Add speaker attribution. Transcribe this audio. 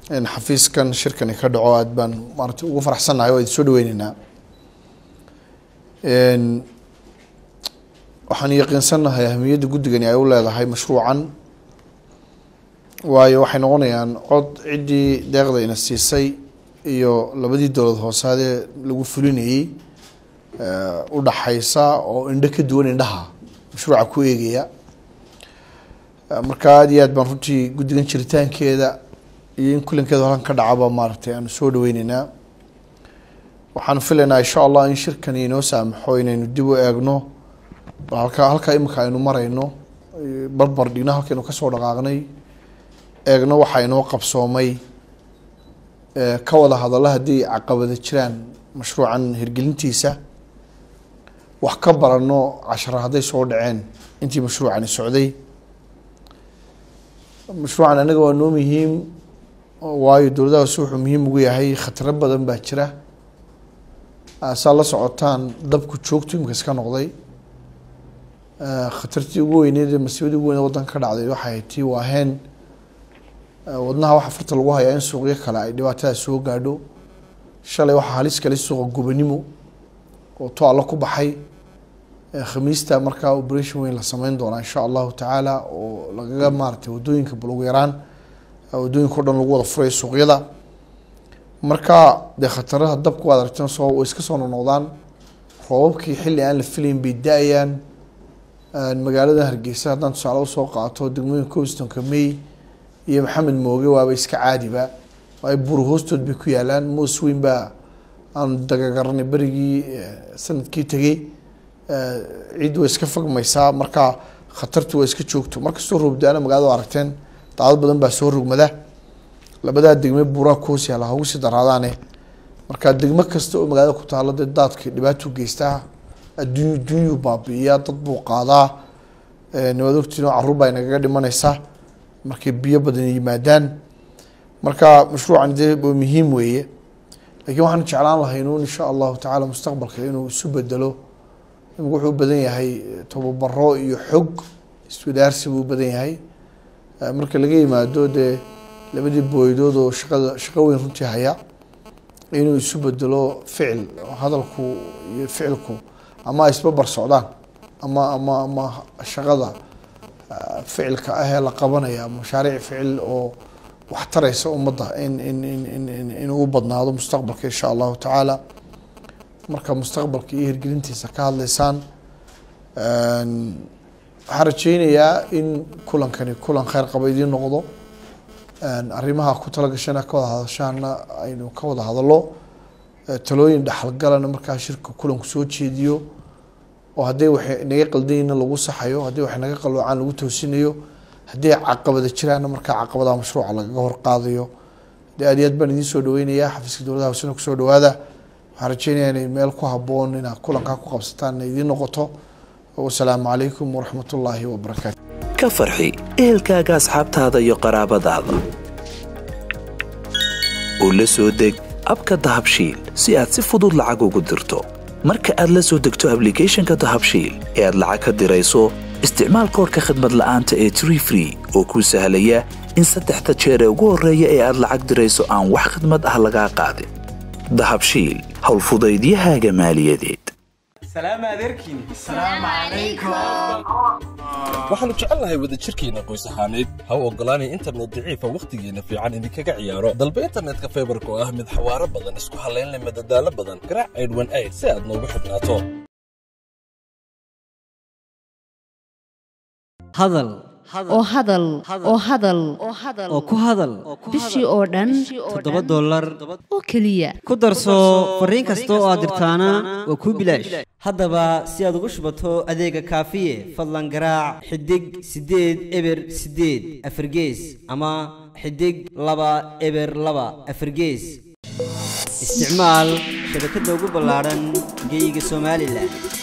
Speaker 1: in xafiiskan shirkani ka dhaco aad baan maarata ugu faraxsannahay waa idin soo dhaweyneynaa waxaan yaqiinsannahay ahamiyadda guddigani ay u leedahay mashruucan waayo waxay noqonayaan cod ciddii deeqda ina siisay iyo labadii dowlad hoosaadee lagu fulinayey u dhaxaysa oo indho ka duwan indhaha mashruuca ku eegaya marka aada iyo aad baan runtii guddigan jiritaankeeda iyo in kulankeeda horan ka dhacaba maaragtay aanu soo dhaweyneynaa waxaan filaynaa insha allah in shirkani inoo saamaxo inaynu dib u eegno halkaa halkaa imika aynu marayno barbar dhigno halkaynu kasoo dhaqaaqnay eegno waxaa inoo qabsoomay ka wada hadalla haddii caqabada jiraan mashruucan hirgelintiisa wax ka barano cashara hadday soo dhaceen intii mashruucani socday mashruucan anaga waa noo muhiim waayo dowladahaas wuxuu muhiim ugu yahay khataro badan baa jira saa la socotaan dabku joogtu imika iska noqday khatartii ugu weyneed ee masiibadii ugu weyneed wadanka ka dhacday waxay tii waaheen wadnaha waxa farta lagu hayaa in suuqyo kale ay dhibaatadaas soo gaadho shalay waxaa halis kale suuqa gubanimo oo to allo ku baxay khamiista markaa operation weyn la sameyn doonaa insha allahu tacaala oo lagaga maaratay wadooyinka bal ugu yaraan wadooyinka o dhan lagu wada furay suuqyada marka dee khataraha dabku waad aragteen soo way iska soo noqnoqdaan roobabkii xilli aan la filayn bay da-ayaan magaalada hargeysa haddaan tusaale usoo qaato degmooyinka cobstonka may iyo maxamed mooge waaba iska caadiba ay buru hoostood bay ku yaalaan moos weyn baa aan dagagaranay berigii sanadkii tegey ciid way iska fogmaysaa marka khatartu waa iska joogto markastoo roobdaana magaalada aragteen daadad badan baa soo rogmada labadaa degme buuraa kuhoos yaala ha ugu sii daraadaane marka degmo kasta oo magaalada ku taalo dee daadka dhibaatuu geystaa adduun adduunyuu baabi'iyaa dad buu qaadaa niwaad ogtiin oo carruur baa inagaga dhimanaysa markay biyo badan yimaadaan marka mashruucan dee waa muhiim weeye lakiin waxaan jeclaan lahaynuun insha allahu tacaala mustaqbalka inuu isu bedelo imika wuxuu u badan yahay tobabaro iyo xog iswadaarsi buu u badan yahay marka laga yimaado dee labadii booydood oo shaqada shaqo weyn runtii haya inuu isu bedelo ficil hadalku iyo ficilku ama isbabar socdaan ama ama ama shaqada ficilka ah ee la qabanaya mashaariic ficil oo wax taraysa ummadda in in in in inuu u badnaado mustaqbalka insha allahu tacaala marka mustaqbalka iyo hirgelintiisa ka hadlaysaan waxaan rajeynayaa in kulankani kulan kheyr qaba idiin noqdo arrimaha ku talagashana ka wada hadashaana aynu ka wada hadallo talooyin dhexalgalana markaa shirka kulanku soo jeediyo oo hadday waxay naga qaldanyina lagu saxayo haddii waxay naga qalloocaan lagu toosinayo haddii caqabada jiraanna markaa caqabadaha mashruuca lagaga horqaadayo de aad iyo aad baan idiin soo dhaweynayaa xafiiska dowladaha hoosena kusoo dhawaada waxaan rajeynayaa inay meel ku haboon inaad kulankaa ku qabsataan inay idiin noqoto wasalaamu calaykum waraxmat ullaahi wabarakaatu
Speaker 2: ka farxi ehelkaaga asxaabtaada iyo qaraabadaada oo la soo deg abka dahabshiil si aad si fudud lacag ugu dirto marka aad la soo degto ablicathonka dahabshiil ee aad lacag ka dirayso isticmaal koorka khadmad la'aanta ee tree free oo kuu sahlaya in saddexda jeer ee ugu horreeya ee aad lacag dirayso aan wax khidmad ah lagaa qaadin dahabshiil howlfudaydiyahaaga maaliyadeed
Speaker 3: waxaannu jecelnahay wadajirkeenna qoys ahaaneed ha u oggolaanay internet daciifa wakhtigeenna fiican idinkaga ciyaaro dalba internetka faybarka oo ah mid xawaaro badan isku hallaynleh madadaalo badan garaac aydhwan ayd si aad noogu xidhnaato
Speaker 4: hadal
Speaker 5: oo hadal oo hadal
Speaker 4: oo ku hadal
Speaker 5: bishii oo dhan
Speaker 4: toddoba dollar
Speaker 5: oo keliya
Speaker 4: ku darso fariin kasta oo aad dirtaana waa kuu bilaash haddaba si aad ugu shubato adeega kaafiye fadlan garaac xidig siddeed eber siddeed afargees ama xidig laba eber laba afargees isticmaal shabakadda ugu ballaadhan geeyiga somalilan